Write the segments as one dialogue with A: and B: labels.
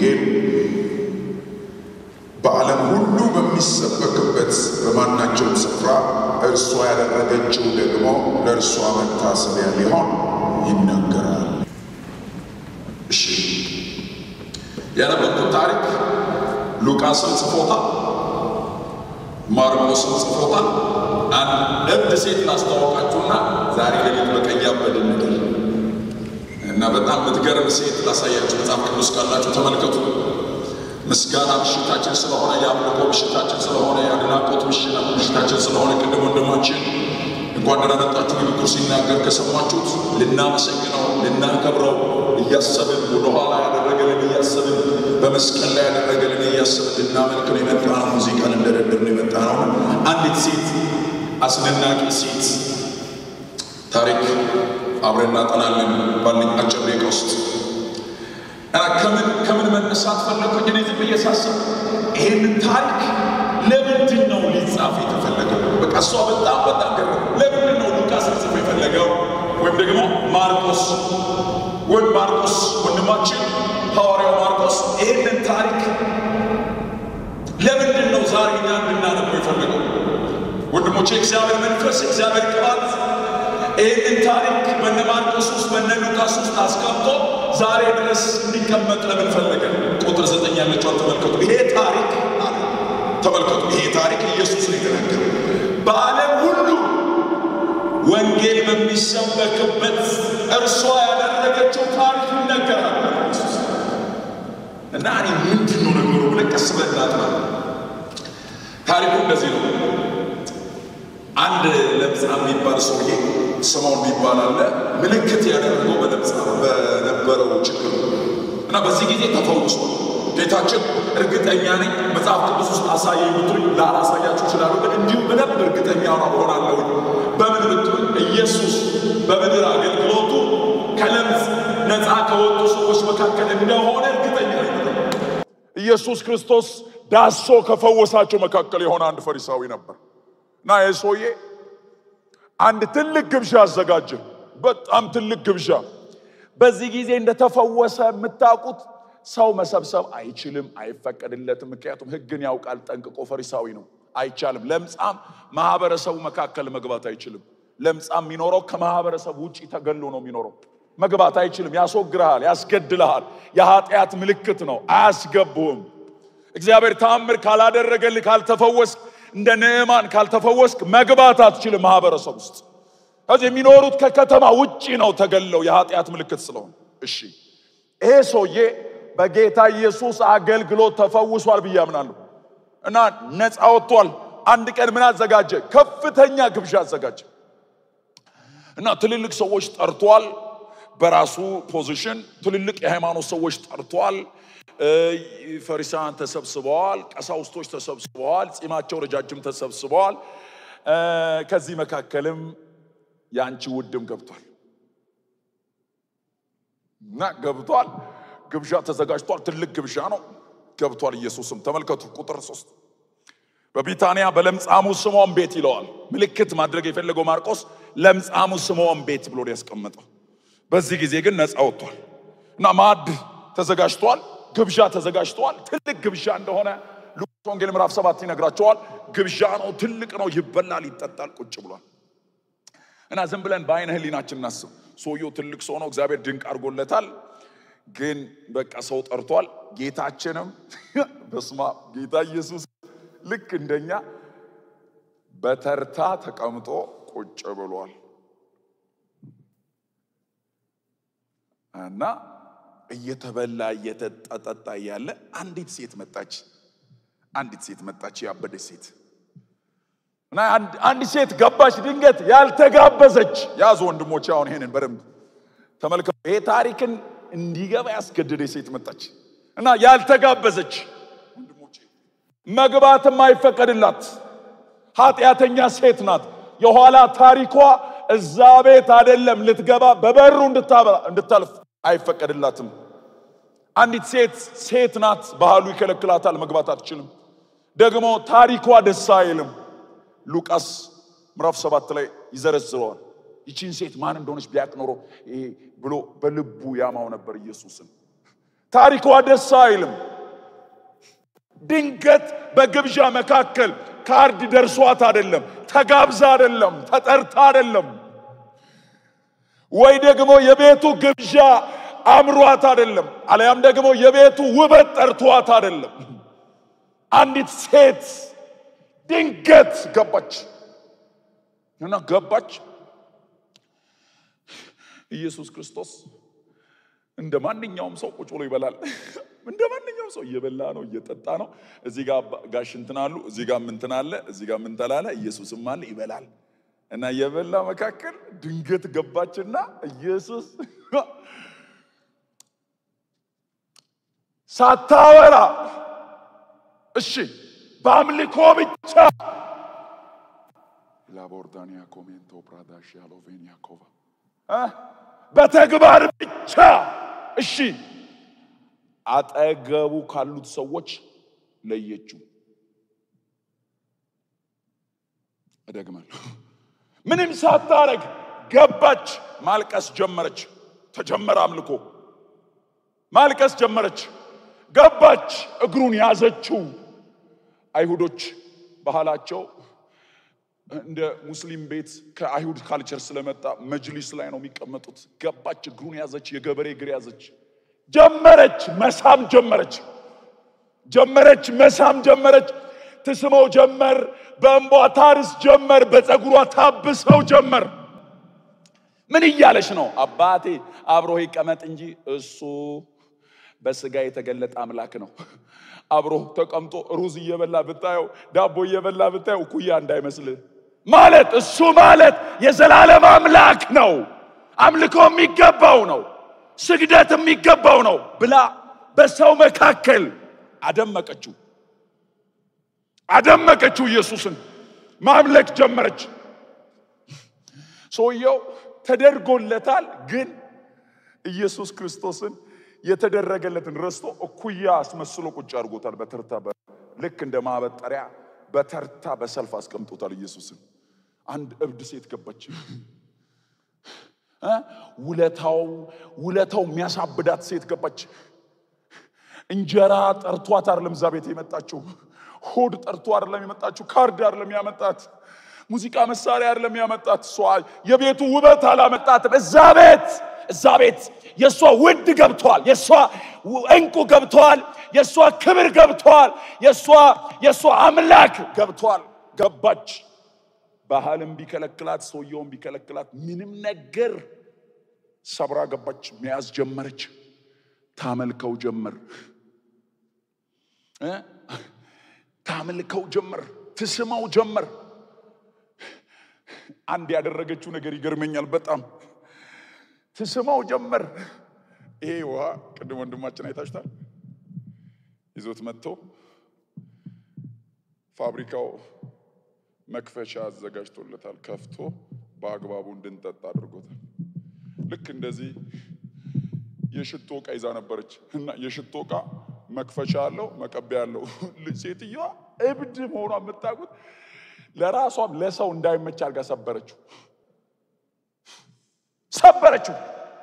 A: ወንጌል በዓለም ሁሉ በሚሰበክበት በማናቸውም ስፍራ እርሷ ያደረገችው ደግሞ ለእርሷ መታሰቢያ ሊሆን ይነገራል። እሺ
B: ያነበብኩት ታሪክ ሉቃስን ጽፎታል፣ ማርቆስን ጽፎታል። አንድ እብድ ሴት ላስተዋወቃችሁና ዛሬ ሌሊት በቀይ ያበድን ምድር እና በጣም የምትገርም ሴት ላሳያችሁ። መጽሐፍ ቅዱስ ካላችሁ ተመልከቱ። ምስጋና ምሽታችን ስለሆነ የአምልኮ ምሽታችን ስለሆነ የአድናቆት ምሽታችን ስለሆነ ቅድም ወንድማችን እንኳን ደህና መጣችሁ ንግግሩ ሲናገር ከሰማችሁት ልናመሰግነው ልናከብረው እያሰብን ወደኋላ ያደረገልን እያሰብን በመስቀል ላይ ያደረገልን እያሰብን ልናመልክ ነው የመጣ ነው። ሙዚቃ ልንደረድር ነው የመጣ ነው። አንዲት ሴት አስደናቂ ሴት ታሪክ አብረን እናጠናለን ባለኝ አጭር ደቂቃ ውስጥ ከምን ከምን መነሳት ፈለግኩኝ? እኔ ዝም ብዬ ሳስብ ይሄንን ታሪክ ለምንድን ነው ሊጻፍ የተፈለገው? በቃ እሷ በጣም በጣም ገ ለምንድን ነው ሉቃስ ሊጽፍ የፈለገው? ወይም ደግሞ ማርቆስ ወይም ማርቆስ ወንድማችን ሐዋርያው ማርቆስ ይሄንን ታሪክ ለምንድን ነው ዛሬ እኛ እንድናነበው የፈለገው? ወንድሞቼ እግዚአብሔር መንፈስ እግዚአብሔር ቅባት ይህንን ታሪክ በነ ማርቆስ ውስጥ በነ ሉቃስ ውስጥ አስቀምጦ ዛሬ ድረስ እንዲቀመጥ ለምን ፈለገ? ቁጥር ዘጠኝ ያለችውን ተመልከቱ። ይሄ ታሪክ አለ ተመልከቱ። ይሄ ታሪክ ኢየሱስ ነው የተናገረው። በዓለም ሁሉ ወንጌል በሚሰበክበት እርሷ ያደረገችው ታሪክ ይነገራል እና እኔ ምንድን ነው ነገሩ ብለን ቀስ ብለን እናጥና። ታሪኩ እንደዚህ ነው። አንድ ለምጻም የሚባል ሰውዬ ስምዖን የሚባል አለ። ምልክት ያደረገው በለምጻም በነበረው ችግር እና በዚህ ጊዜ ተፈውሷል። ጌታችን እርግጠኛ ነኝ መጽሐፍ ቅዱስ ውስጥ አሳየኝ ብትሉኝ ላላሳያችሁ እችላለሁ፣ ግን እንዲሁ በደንብ እርግጠኛ ሆናለሁ። በምን ብትሉኝ ኢየሱስ በምድር አገልግሎቱ ከለምጽ ነፃ ከወጡ ሰዎች መካከል እንደሆነ እርግጠኛ ነኝ።
A: ኢየሱስ ክርስቶስ ዳሶ ከፈወሳቸው መካከል የሆነ አንድ ፈሪሳዊ ነበር እና ይህ ሰውዬ አንድ ትልቅ ግብዣ አዘጋጀ። በጣም ትልቅ ግብዣ። በዚህ ጊዜ እንደተፈወሰ የምታውቁት ሰው መሰብሰብ አይችልም፣ አይፈቀድለትም። ምክንያቱም ሕግን ያውቃል ጠንቅቆ። ፈሪሳዊ ነው፣ አይቻልም። ለምጻም ማህበረሰቡ መካከል መግባት አይችልም። ለምጻም የሚኖረው ከማህበረሰብ ውጭ ተገሎ ነው የሚኖረው። መግባት አይችልም። ያስወግርሃል፣ ያስገድልሃል። የኃጢአት ምልክት ነው፣ አያስገቡህም። እግዚአብሔር ተአምር ካላደረገልህ ካልተፈወስክ እንደ ንዕማን ካልተፈወስክ መግባት አትችልም ማህበረሰብ ውስጥ። ከዚህ የሚኖሩት ከከተማ ውጪ ነው ተገለው የኃጢአት ምልክት ስለሆነ። እሺ ይሄ ሰውዬ በጌታ ኢየሱስ አገልግሎት ተፈውሷል ብዬ አምናለሁ እና ነፃ ወጥቷል። አንድ ቀን ምን አዘጋጀ? ከፍተኛ ግብዣ አዘጋጀ እና ትልልቅ ሰዎች ጠርቷል። በራሱ ፖዚሽን ትልልቅ የሃይማኖት ሰዎች ጠርቷል። ፈሪሳውያን ተሰብስበዋል። ቀሳውስቶች ተሰብስበዋል። ጺማቸው ረጃጅም ተሰብስበዋል። ከዚህ መካከልም የአንቺ ውድም ገብቷል እና ገብቷል። ግብዣ ተዘጋጅቷል። ትልቅ ግብዣ ነው። ገብቷል። ኢየሱስም ተመልከቱ፣ ቁጥር ሶስት በቢታንያ በለምጻሙ ስምዖን ቤት ይለዋል። ምልክት ማድረግ የፈለገው ማርቆስ ለምጻሙ ስምዖን ቤት ብሎ ያስቀመጠው። በዚህ ጊዜ ግን ነፃ ወጥቷል እና ማዕድ ተዘጋጅቷል። ግብዣ ተዘጋጅተዋል። ትልቅ ግብዣ እንደሆነ ሉቃስ ወንጌል ምዕራፍ ሰባት ይነግራቸዋል። ግብዣ ነው፣ ትልቅ ነው፣ ይበላል፣ ይጠጣል። ቁጭ ብሏል እና ዝም ብለን በአይነ ህሊናችን እናስብ። ሰውየው ትልቅ ሰው ነው፣ እግዚአብሔር ድንቅ አድርጎለታል። ግን በቃ ሰው ጠርቷል። ጌታችንም በስማ ጌታ ኢየሱስ ልክ እንደኛ በተርታ ተቀምጦ ቁጭ ብሏል እና እየተበላ እየተጠጣ እያለ አንዲት ሴት መጣች። አንዲት ሴት መጣች፣ ያበደች ሴት እና አንዲት ሴት ገባች። ድንገት ያልተጋበዘች ያዙ ወንድሞች፣ አሁን ይሄንን በደንብ ተመልከቱ። ይሄ ታሪክን እንዲገባ ያስገደደች ሴት መጣች እና ያልተጋበዘች ወንድሞቼ፣ መግባትም አይፈቀድላት ኃጢአተኛ ሴት ናት። የኋላ ታሪኳ እዛ ቤት አይደለም ልትገባ በበሩ እንድታልፍ አይፈቀድላትም። አንዲት ሴት ሴት ናት፣ ባህሉ ይከለክላታል፣ መግባት አትችልም። ደግሞ ታሪኳ ደስ አይልም። ሉቃስ ምዕራፍ ሰባት ላይ ይዘረዝረዋል። ይቺን ሴት ማን እንደሆነች ቢያቅ ኖሮ ብሎ በልቡ ያማው ነበር ኢየሱስን። ታሪኳ ደስ አይልም። ድንገት በግብዣ መካከል ካርድ ደርሷት አይደለም፣ ተጋብዛ አይደለም፣ ተጠርታ አይደለም፣ ወይ ደግሞ የቤቱ ግብዣ አምሯት አይደለም፣ አለያም ደግሞ የቤቱ ውበት ጠርቷት አይደለም። አንዲት ሴት ድንገት ገባች እና ገባች። ኢየሱስ ክርስቶስ እንደ ማንኛውም ሰው ቁጭ ብሎ ይበላል። እንደ ማንኛውም ሰው እየበላ ነው፣ እየጠጣ ነው። እዚህ ጋር ጋሽ እንትን አሉ፣ እዚህ ጋር እንትን አለ፣ እዚህ ጋር ምን ተላለ፣ ኢየሱስም አለ ይበላል። እና እየበላ መካከል ድንገት ገባችና ኢየሱስ ሳታወራ እሺ፣ በአምልኮ ብቻ ላቦርዳኒያ ኮሜንቶ ፕራዳሽ ያሎቬኒያ ኮቫ በተግባር ብቻ እሺ፣ አጠገቡ ካሉት ሰዎች ለየችው። እደግማለሁ። ምንም ሳታረግ ገባች፣ ማልቀስ ጀመረች። ተጀመረ አምልኮ። ማልቀስ ጀመረች፣ ገባች፣ እግሩን ያዘችው። አይሁዶች ባህላቸው እንደ ሙስሊም ቤት ከአይሁድ ካልቸር ስለመጣ መጅሊስ ላይ ነው የሚቀመጡት። ገባች፣ እግሩን ያዘች፣ የገበሬ እግር ያዘች፣ ጀመረች፣ መሳም ጀመረች፣ ጀመረች፣ መሳም ጀመረች። ትስመው ጀመር፣ በእንቧ ታርስ ጀመር፣ በፀጉሯ ታብሰው ጀመር። ምን እያለች ነው? አባቴ አብሮ ይቀመጥ እንጂ እሱ በስጋ የተገለጠ አምላክ ነው። አብሮ ተቀምጦ ሩዝ እየበላ ብታየው፣ ዳቦ እየበላ ብታየው እኩያ እንዳይመስልህ ማለት እሱ ማለት የዘላለም አምላክ ነው። አምልኮ የሚገባው ነው። ስግደት የሚገባው ነው ብላ በሰው መካከል አደመቀችው አደመቀችው። ኢየሱስን ማምለክ ጀመረች። ሰውየው ተደርጎለታል፣ ግን ኢየሱስ ክርስቶስን የተደረገለትን ረስቶ እኩያ አስመስሎ ቁጭ አድርጎታል። በተርታ ልክ እንደ ማበጠሪያ በተርታ በሰልፍ አስቀምጦታል ኢየሱስን። አንድ እብድ ሴት ገባች። ውለታው ውለታው የሚያሳብዳት ሴት ገባች። እንጀራ ጠርቷት አይደለም እዛ ቤት የመጣችው። ሆድ ጠርቶ አይደለም የመጣችው። ካርድ አይደለም ያመጣት። ሙዚቃ መሳሪያ አይደለም ያመጣት። እሷ የቤቱ ውበት አላመጣትም። እዛ ቤት እዛ ቤት የእሷ ውድ ገብተዋል። የእሷ እንቁ ገብተዋል። የእሷ ክብር ገብተዋል። የእሷ የእሷ አምላክ ገብተዋል። ገባች። ባህልም ቢከለክላት ሰውየውም ቢከለክላት ምንም ነገር ሰብራ ገባች። መያዝ ጀመረች። ታመልከው ጀመር እ ታመልከው ጀመር። ትስመው ጀመር። አንድ ያደረገችው ነገር ይገርመኛል በጣም ትስመው ጀመር። ይሄ ውሃ ቅድም ወንድማችን አይታችኋል። ይዞት መጥቶ ፋብሪካው መክፈቻ አዘጋጅቶለታል። ከፍቶ በአግባቡ እንድንጠጣ አድርጎታል። ልክ እንደዚህ የሽቶ ዕቃ ይዛ ነበረች እና የሽቶ ዕቃ መክፈቻ አለው መቀቢያ አለው። ሴትዮዋ እብድ መሆኗ የምታውቁት ለራሷም ለሰው እንዳይመች አድርጋ ሰበረችው ሰበረችው።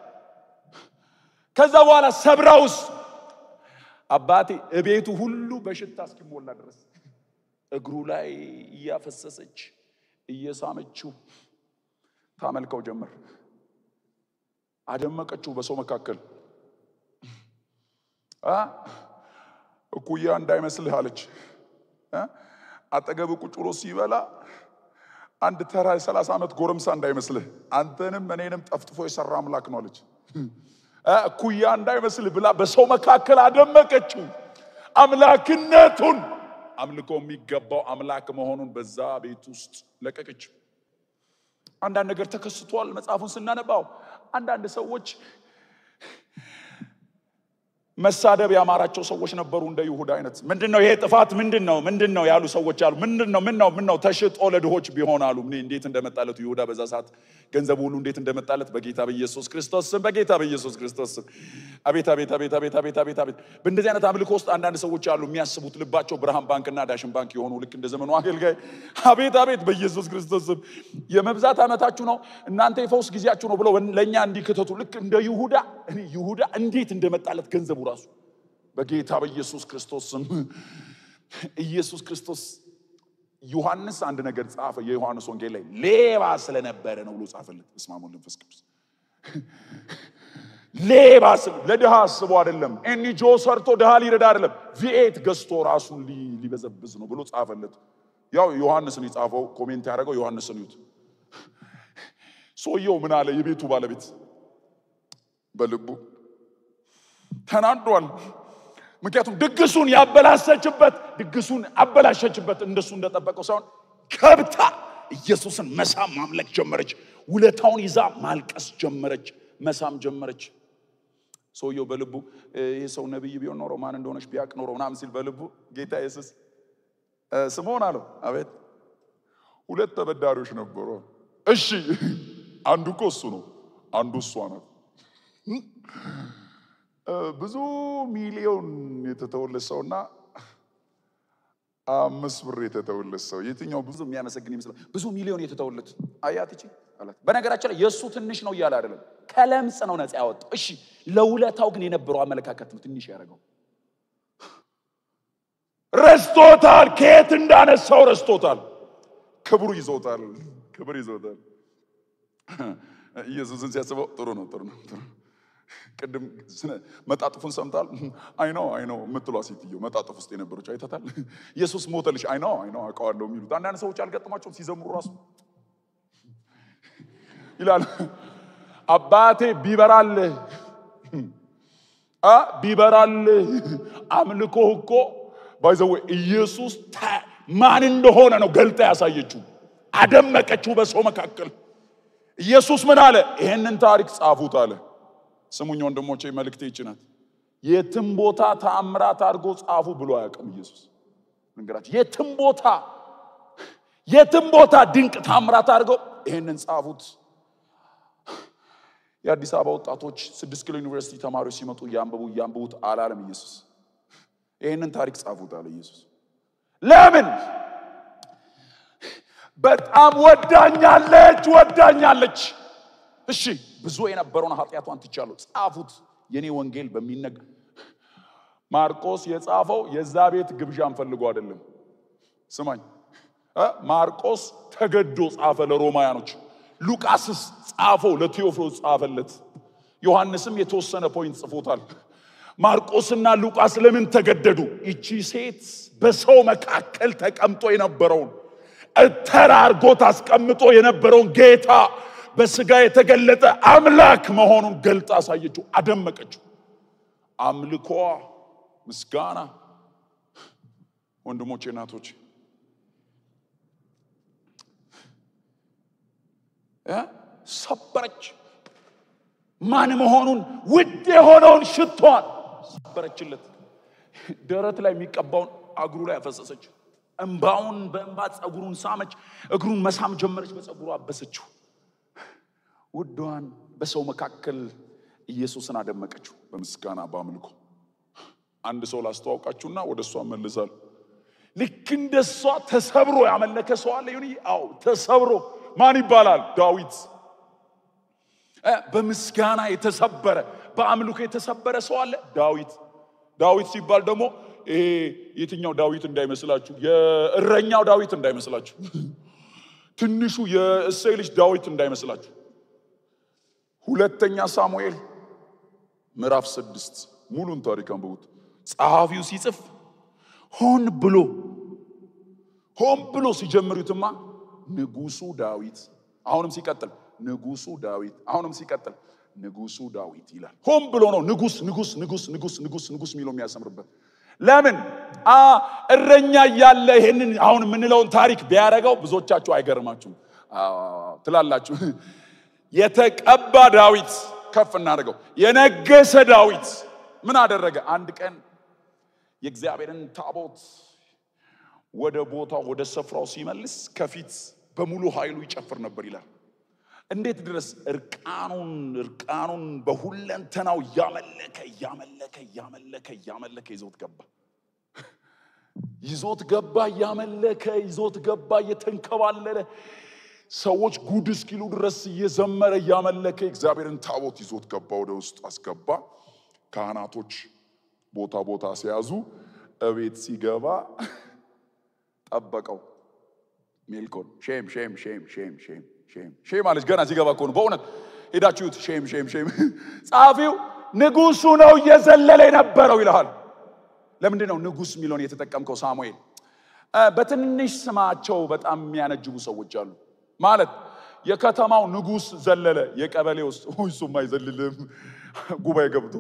A: ከዛ በኋላ ሰብራውስ አባቴ እቤቱ ሁሉ በሽታ እስኪሞላ ድረስ እግሩ ላይ እያፈሰሰች እየሳመችው ታመልከው ጀመር። አደመቀችው በሰው መካከል አ እኩያ እንዳይመስልህ አለች። አጠገብ ቁጭ ብሎ ሲበላ አንድ ተራ የሰላሳ ዓመት ጎረምሳ እንዳይመስልህ አንተንም እኔንም ጠፍጥፎ የሰራ አምላክ ነው አለች። እኩያ እንዳይመስልህ ብላ በሰው መካከል አደመቀችው አምላክነቱን አምልኮ የሚገባው አምላክ መሆኑን በዛ ቤት ውስጥ ለቀቀችው። አንዳንድ ነገር ተከስቷል። መጽሐፉን ስናነባው አንዳንድ ሰዎች መሳደብ ያማራቸው ሰዎች ነበሩ። እንደ ይሁዳ አይነት ምንድን ነው ይሄ ጥፋት ምንድን ነው ምንድን ነው ያሉ ሰዎች አሉ። ምንድን ነው ምን ነው ምን ነው ተሽጦ ለድሆች ቢሆን አሉ። እኔ እንዴት እንደመጣለት ይሁዳ በዛ ሰዓት ገንዘቡ ሁሉ እንዴት እንደመጣለት በጌታ በኢየሱስ ክርስቶስ ስም በጌታ በኢየሱስ ክርስቶስ ስም። አቤት አቤት አቤት አቤት አቤት አቤት አቤት። በእንደዚህ አይነት አምልኮ ውስጥ አንዳንድ ሰዎች አሉ የሚያስቡት ልባቸው ብርሃን ባንክና ዳሽን ባንክ የሆኑ ልክ እንደ ዘመኑ አገልጋይ። አቤት አቤት በኢየሱስ ክርስቶስ ስም የመብዛት ዓመታችሁ ነው እናንተ የፈውስ ጊዜያችሁ ነው ብለው ለእኛ እንዲክተቱ ልክ እንደ ይሁዳ እኔ ይሁዳ እንዴት እንደመጣለት ገንዘቡ ራሱ በጌታ በኢየሱስ ክርስቶስ ስም ኢየሱስ ክርስቶስ ዮሐንስ አንድ ነገር ጻፈ። የዮሐንስ ወንጌል ላይ ሌባ ስለነበረ ነው ብሎ ጻፈለት። በስመ አብ ወወልድ ወመንፈስ ቅዱስ ሌባ ስለ ለድሃ አስቦ አይደለም። ኤንጂኦ ሰርቶ ድሃ ሊረዳ አይደለም። ቪኤት ገዝቶ ራሱን ሊ- ሊበዘብዝ ነው ብሎ ጻፈለት። ያው ዮሐንስን የጻፈው ኮሜንት ያደረገው ዮሐንስን ይዩት። ሰውየው ምን አለ? የቤቱ ባለቤት በልቡ ተናዷል። ምክንያቱም ድግሱን ያበላሸችበት ድግሱን አበላሸችበት። እንደሱ እንደጠበቀው ሳይሆን ከብታ ኢየሱስን መሳም ማምለክ ጀመረች። ውለታውን ይዛ ማልቀስ ጀመረች፣ መሳም ጀመረች። ሰውየው በልቡ እ፣ ይህ ሰው ነቢይ ቢሆን ኖሮ ማን እንደሆነች ቢያቅ ኖሮ ምናምን ሲል በልቡ ጌታ ኢየሱስ እ፣ ስምዖን አለው። አቤት ሁለት ተበዳሪዎች ነበሩ። እሺ አንዱ እኮ እሱ ነው፣ አንዱ እሷ ናት። እ፣ ብዙ ሚሊዮን የተተወለት ሰውና አምስት ብር የተተወለት ሰው የትኛው ብዙ የሚያመሰግን ይመስላል? ብዙ ሚሊዮን የተተወለት አያት ይቺ አላት። በነገራችን ላይ የእሱ ትንሽ ነው እያለ አይደለም፣ ከለምጽ ነው ነፃ ያወጣው። እሺ ለውለታው ግን የነበረው አመለካከት ነው ትንሽ ያደረገው። ረስቶታል፣ ከየት እንዳነሳው ረስቶታል። ክብሩ ይዞታል፣ ክብር ይዞታል። ኢየሱስን ሲያስበው ጥሩ ነው፣ ጥሩ ነው፣ ጥሩ ነው። ቅድም ስነ- መጣጥፉን ሰምታል። አይ ነው አይ ነው የምትሏ ሴትዮ መጣጥፍ ውስጥ የነበረች አይተታል። ኢየሱስ ሞተልሽ። አይ ነው አይ ነው አውቀዋለሁ የሚሉት አንዳንድ ሰዎች አልገጥማቸውም ሲዘምሩ ራሱ ይላል አባቴ ቢበራልህ አ ቢበራልህ አምልኮ እኮ ባይዘው ኢየሱስ ታ- ማን እንደሆነ ነው ገልጣ ያሳየችው፣ አደመቀችው በሰው መካከል። ኢየሱስ ምን አለ? ይሄንን ታሪክ ጻፉት አለ። ስሙኝ ወንድሞቼ፣ መልእክቴ ይህች ናት። የትም ቦታ ተአምራት አድርጎ ጻፉ ብሎ አያውቅም ኢየሱስ። ነገራችሁ የትም ቦታ የትም ቦታ ድንቅ ተአምራት አድርገው ይሄንን ጻፉት። የአዲስ አበባ ወጣቶች ስድስት ኪሎ ዩኒቨርሲቲ ተማሪዎች ሲመጡ እያንበቡ እያንበቡት አላለም ኢየሱስ። ይህንን ታሪክ ጻፉት አለ ኢየሱስ። ለምን? በጣም ወዳኛለች ወዳኛለች። እሺ ብዙ የነበረውን ኃጢአቷን ትቻለሁ፣ ጻፉት። የኔ ወንጌል በሚነግ ማርቆስ የጻፈው የዛ ቤት ግብዣን ፈልጎ አይደለም። ስማኝ እ ማርቆስ ተገዶ ጻፈ ለሮማያኖች። ሉቃስስ ጻፈው ለቴዎፍሎስ ጻፈለት። ዮሐንስም የተወሰነ ፖይንት ጽፎታል። ማርቆስና ሉቃስ ለምን ተገደዱ? ይቺ ሴት በሰው መካከል ተቀምጦ የነበረውን ተራርጎት አስቀምጦ የነበረውን ጌታ በስጋ የተገለጠ አምላክ መሆኑን ገልጣ አሳየችው፣ አደመቀችው። አምልኮ፣ ምስጋና ወንድሞቼ እናቶች እ ሰበረች። ማን መሆኑን ውድ የሆነውን ሽቷን ሰበረችለት። ደረት ላይ የሚቀባውን እግሩ ላይ አፈሰሰች። እንባውን በእንባ ጸጉሩን ሳመች። እግሩን መሳም ጀመረች፣ በጸጉሩ አበሰችው። ውዷን በሰው መካከል ኢየሱስን አደመቀችው በምስጋና በአምልኮ። አንድ ሰው ላስተዋውቃችሁና ወደ እሷ መልሳለሁ። ልክ እንደ እሷ ተሰብሮ ያመለከ ሰው አለ። ይሁን አዎ፣ ተሰብሮ ማን ይባላል? ዳዊት እ በምስጋና የተሰበረ በአምልኮ የተሰበረ ሰው አለ። ዳዊት ዳዊት ሲባል ደግሞ ይሄ የትኛው ዳዊት እንዳይመስላችሁ፣ የእረኛው ዳዊት እንዳይመስላችሁ፣ ትንሹ የእሴይ ልጅ ዳዊት እንዳይመስላችሁ። ሁለተኛ ሳሙኤል ምዕራፍ ስድስት ሙሉን ታሪክ አንብቡት። ጸሐፊው ሲጽፍ ሆን ብሎ ሆን ብሎ ሲጀምሩትማ ንጉሱ ዳዊት አሁንም ሲቀጥል ንጉሱ ዳዊት አሁንም ሲቀጥል ንጉሱ ዳዊት ይላል። ሆን ብሎ ነው ንጉስ ንጉስ ንጉስ ንጉስ ንጉስ ንጉስ የሚለው የሚያሰምርበት። ለምን አ እረኛ እያለ ይሄንን አሁን የምንለውን ታሪክ ቢያደርገው ብዙዎቻችሁ አይገርማችሁም አዎ ትላላችሁ። የተቀባ ዳዊት ከፍ እናደርገው። የነገሰ ዳዊት ምን አደረገ? አንድ ቀን የእግዚአብሔርን ታቦት ወደ ቦታው ወደ ስፍራው ሲመልስ ከፊት በሙሉ ኃይሉ ይጨፍር ነበር ይላል። እንዴት ድረስ እርቃኑን እርቃኑን በሁለንተናው እያመለከ እያመለከ እያመለከ እያመለከ ይዞት ገባ ይዞት ገባ እያመለከ ይዞት ገባ እየተንከባለለ ሰዎች ጉድ እስኪሉ ድረስ እየዘመረ እያመለከ እግዚአብሔርን ታቦት ይዞት ገባ ወደ ውስጥ አስገባ ካህናቶች ቦታ ቦታ ሲያዙ እቤት ሲገባ ጠበቀው። ሜልኮን ሼም ሼም ሼም ሼም ሼም ሼም ሼም አለች። ገና ሲገባ እኮ ነው። በእውነት ሄዳችሁት ሼም ሼም ሼም። ጸሐፊው ንጉሱ ነው እየዘለለ የነበረው ይልሃል። ለምንድን ነው ንጉስ የሚለውን የተጠቀምከው ሳሙኤል? በትንሽ ስማቸው በጣም የሚያነጅቡ ሰዎች አሉ። ማለት የከተማው ንጉስ ዘለለ፣ የቀበሌ ውስጥ እሱም አይዘልልም ጉባኤ ገብቶ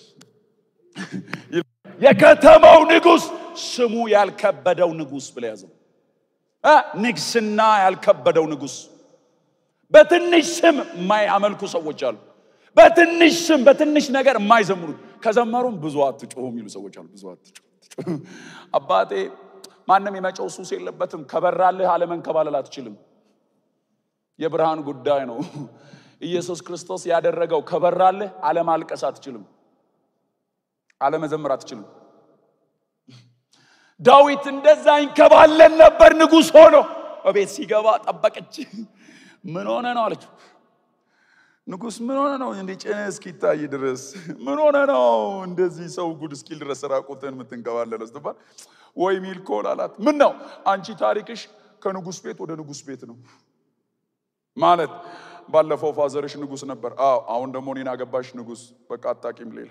A: የከተማው ንጉስ ስሙ ያልከበደው ንጉስ ብለ ያዘው። ንግስና ያልከበደው ንጉስ። በትንሽ ስም የማያመልኩ ሰዎች አሉ። በትንሽ ስም በትንሽ ነገር የማይዘምሩ ከዘመሩም ብዙ አትጮሁ የሚሉ ሰዎች አሉ። ብዙ አትጮሁ አባቴ ማንም የመጨው ሱስ የለበትም። ከበራልህ አለመንከባለል አትችልም። የብርሃን ጉዳይ ነው። ኢየሱስ ክርስቶስ ያደረገው ከበራልህ አለማልቀስ አትችልም። አለመዘመር አትችልም። ዳዊት እንደዛ ይንከባለን ነበር። ንጉሥ ሆኖ በቤት ሲገባ ጠበቀች። ምን ሆነ ነው አለችው። ንጉሥ ምን ሆነ ነው እንዲህ ጭንህ እስኪታይ ድረስ ምን ሆነ ነው እንደዚህ ሰው ጉድ እስኪል ድረስ ራቁትን የምትንከባለለው ስትባል ወይ ሚልኮል አላት። ምን ነው አንቺ ታሪክሽ ከንጉሥ ቤት ወደ ንጉሥ ቤት ነው ማለት ባለፈው ፋዘርሽ ንጉሥ ነበር። አዎ አሁን ደግሞ እኔን አገባሽ ንጉሥ። በቃ አታቂም ሌላ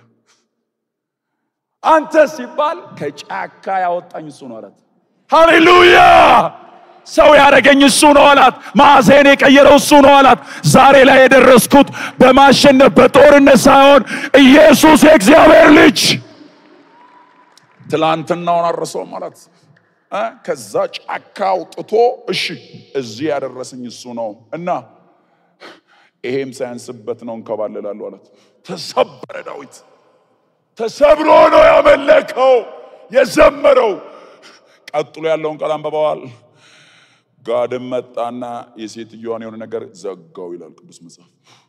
A: አንተ ሲባል ከጫካ ያወጣኝ እሱ ነው አላት። ሃሌሉያ! ሰው ያደረገኝ እሱ ነው አላት። ማዕዜን የቀየረው እሱ ነው አላት። ዛሬ ላይ የደረስኩት በማሸነፍ በጦርነት ሳይሆን ኢየሱስ የእግዚአብሔር ልጅ ትላንትናውን አረሰውም አላት። ከዛ ጫካ አውጥቶ እሺ እዚህ ያደረሰኝ እሱ ነው እና ይሄም ሳያንስበት ነው እንከባለላለሁ አላት። ተሰበረ ዳዊት ተሰብሮ ነው ያመለከው የዘመረው። ቀጥሎ ያለውን ቃል አንብበዋል። ጋድም መጣና የሴትዮዋን የሆነ ነገር ዘጋው ይላል ቅዱስ መጽሐፍ።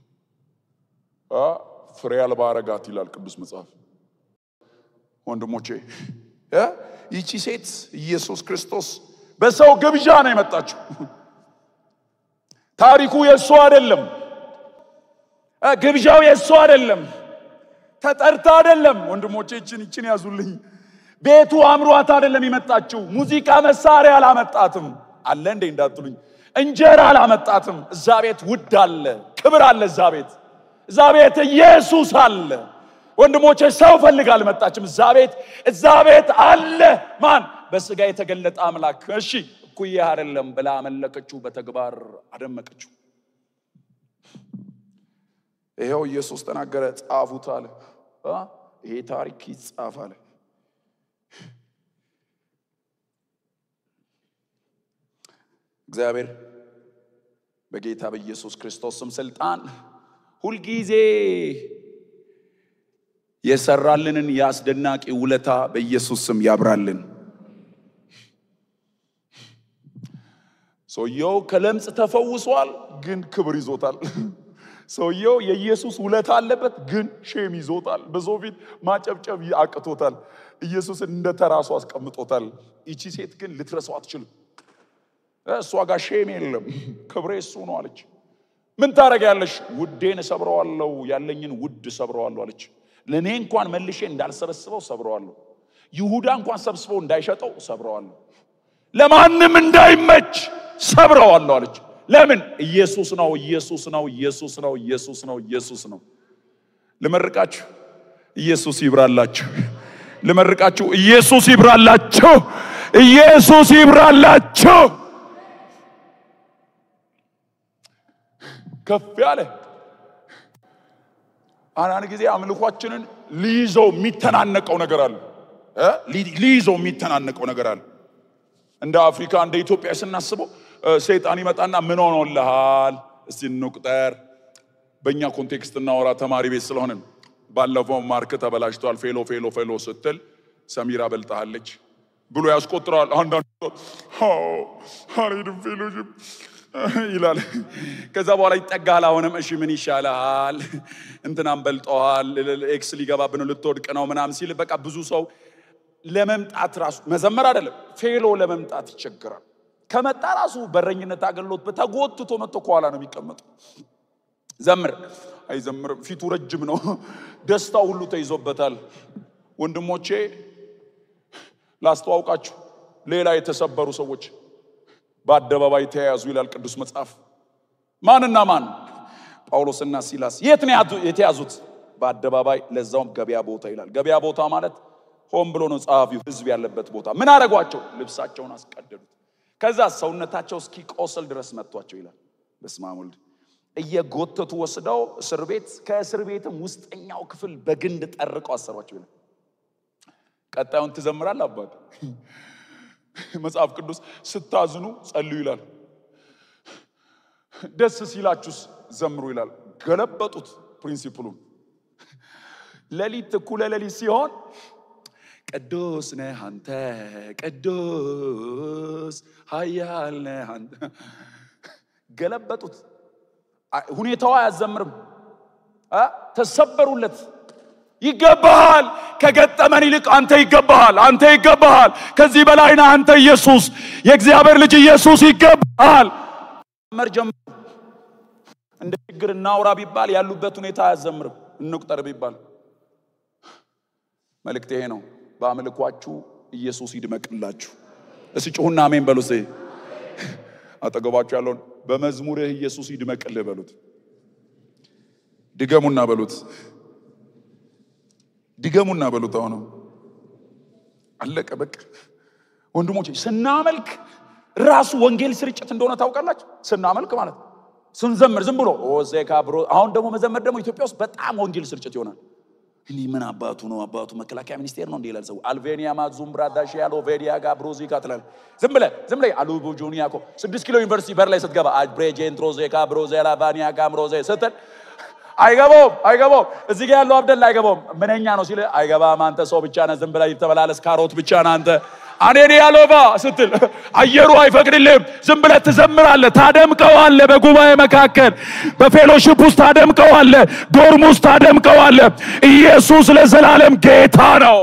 A: ፍሬ አልባ አረጋት ይላል ቅዱስ መጽሐፍ። ወንድሞቼ ይቺ ሴት ኢየሱስ ክርስቶስ በሰው ግብዣ ነው የመጣችው። ታሪኩ የእሱ አይደለም። ግብዣው የእሱ አይደለም። ተጠርታ አይደለም። ወንድሞቼ ይችን ይችን ያዙልኝ። ቤቱ አምሯት አይደለም የመጣችው። ሙዚቃ መሳሪያ አላመጣትም። አለ እንዴ እንዳትሉኝ፣ እንጀራ አላመጣትም። እዛ ቤት ውድ አለ፣ ክብር አለ። እዛ ቤት እዛ ቤት ኢየሱስ አለ። ወንድሞቼ ሰው ፈልጋ አልመጣችም። እዛ ቤት እዛ ቤት አለ ማን? በስጋ የተገለጠ አምላክ። እሺ እኩያ አይደለም ብላ አመለከችው፣ በተግባር አደመቀችው። ይኸው ኢየሱስ ተናገረ፣ ጻፉት አለ። ይሄ ታሪክ ይጻፍ አለ። እግዚአብሔር በጌታ በኢየሱስ ክርስቶስ ስም ስልጣን ሁልጊዜ የሰራልንን የአስደናቂ ውለታ በኢየሱስ ስም ያብራልን። ሰውየው ከለምጽ ተፈውሷል፣ ግን ክብር ይዞታል። ሰውየው የኢየሱስ ውለታ አለበት፣ ግን ሼም ይዞታል። በሰው ፊት ማጨብጨብ አቅቶታል። ኢየሱስን እንደ ተራሱ አስቀምጦታል። ይቺ ሴት ግን ልትረሳው አትችልም። እሷ ጋር ሼም የለም፣ ክብሬ እሱ ነው አለች። ምን ታደርጊያለሽ? ውዴን እሰብረዋለሁ፣ ያለኝን ውድ እሰብረዋለሁ አለች። ለእኔ እንኳን መልሼ እንዳልሰበስበው ሰብረዋለሁ። ይሁዳ እንኳን ሰብስበው እንዳይሸጠው ሰብረዋለሁ። ለማንም እንዳይመች ሰብረዋለሁ አለች። ለምን? ኢየሱስ ነው፣ ኢየሱስ ነው፣ ኢየሱስ ነው፣ ኢየሱስ ነው፣ ኢየሱስ ነው። ልመርቃችሁ፣ ኢየሱስ ይብራላችሁ። ልመርቃችሁ፣ ኢየሱስ ይብራላችሁ። ኢየሱስ ይብራላችሁ። ከፍ ያለ አንዳንድ ጊዜ አምልኳችንን ሊይዘው የሚተናነቀው ነገር አለ እ ሊይዘው የሚተናነቀው ነገር አለ። እንደ አፍሪካ እንደ ኢትዮጵያ ስናስበው ሰይጣን ይመጣና ምን ሆኖልሃል? እስቲ እንቁጠር። በእኛ ኮንቴክስት እናወራ፣ ተማሪ ቤት ስለሆንን። ባለፈው ማርክ ተበላሽቷል፣ ፌሎ ፌሎ ፌሎ ስትል ሰሚራ በልጣሃለች ብሎ ያስቆጥረዋል። አንዳንድ አልሄድም ፌሎሽፕ ይላል። ከዛ በኋላ ይጠጋል። አሁንም እሺ ምን ይሻልሃል? እንትናም በልጠዋል፣ ኤክስ ሊገባብን ልትወድቅ ነው ምናምን ሲል በቃ ብዙ ሰው ለመምጣት ራሱ መዘመር አይደለም ፌሎ ለመምጣት ይቸግራል። ከመጣ ራሱ በረኝነት አገልግሎት በተጎትቶ መጥቶ ከኋላ ነው የሚቀመጡ። ዘምር አይዘምርም፣ ፊቱ ረጅም ነው፣ ደስታው ሁሉ ተይዞበታል። ወንድሞቼ ላስተዋውቃችሁ፣ ሌላ የተሰበሩ ሰዎች በአደባባይ ተያያዙ ይላል ቅዱስ መጽሐፍ። ማንና ማን? ጳውሎስና ሲላስ። የት ነው ያቱ- የተያዙት? በአደባባይ ለዛውም ገበያ ቦታ ይላል። ገበያ ቦታ ማለት ሆን ብሎ ነው ጸሐፊው፣ ህዝብ ያለበት ቦታ። ምን አደረጓቸው? ልብሳቸውን አስቀደዱት። ከዛ ሰውነታቸው እስኪቆስል ድረስ መቷቸው ይላል። በስመ አብ ወልድ እየጎተቱ ወስደው እስር ቤት፣ ከእስር ቤትም ውስጠኛው ክፍል በግንድ ጠርቀው አሰሯቸው ይላል። ቀጣዩን ትዘምራል አባት መጽሐፍ ቅዱስ ስታዝኑ ጸልዩ ይላል። ደስ ሲላችሁስ ዘምሩ ይላል። ገለበጡት ፕሪንሲፕሉን። ሌሊት እኩለ ሌሊት ሲሆን ቅዱስ ነህ አንተ ቅዱስ ኃያል ነህ አንተ ገለበጡት። አይ- ሁኔታው አያዘምርም። አ? ተሰበሩለት። ይገባሃል፣ ከገጠመን ይልቅ አንተ ይገባሃል፣ አንተ ይገባሃል፣ ከዚህ በላይ ነህ አንተ ኢየሱስ፣ የእግዚአብሔር ልጅ ኢየሱስ ይገባሃል። መር ጀምሩ። እንደ ችግር እናውራ ቢባል ያሉበት ሁኔታ አያዘምርም። እንቁጠር ቢባል መልእክት ይሄ ነው። በአምልኳችሁ ኢየሱስ ይድመቅላችሁ። እስቲ ጩሁና አሜን በሉ። እስቲ አጠገባችሁ ያለውን በመዝሙርህ ኢየሱስ ይድመቅልህ በሉት። ድገሙና በሉት። ድገሙና በሉት። አሁንም አለቀ በቃ። ወንድሞች ስናመልክ ራሱ ወንጌል ስርጭት እንደሆነ ታውቃላችሁ። ስናመልክ ማለት ነው። ስንዘምር ዝም ብሎ ኦዜካ ብሮ አሁን ደግሞ መዘመር ደግሞ ኢትዮጵያ ውስጥ በጣም ወንጌል ስርጭት ይሆናል። እኔ ምን አባቱ ነው አባቱ መከላከያ ሚኒስቴር ነው እንዲህ ይላል ሰው አልቬኒያ ማዙም ብራዳሽ ያሎ ቬዲያ ጋ ብሮዚካ ትላል። ዝም ብለህ ዝም ብለህ አሉ ጆኒያ እኮ ስድስት ኪሎ ዩኒቨርሲቲ በር ላይ ስትገባ አብሬጄንትሮ ዜካ ብሮዜ ላቫኒያ ጋምሮዜ ስትል አይገባውም አይገባውም። እዚህ ጋር ያለው አብደላ አይገባውም። ምንኛ ነው ሲል አይገባም። አንተ ሰው ብቻ ነህ፣ ዝም ብለህ ይተበላለስ ካሮት ብቻ ነህ አንተ አኔኔ ያሎባ ስትል አየሩ አይፈቅድልህም። ዝም ብለህ ትዘምራለህ፣ ታደምቀዋለህ። በጉባኤ መካከል በፌሎሺፕ ውስጥ ታደምቀዋለህ፣ ዶርም ውስጥ ታደምቀዋለህ። ኢየሱስ ለዘላለም ጌታ ነው።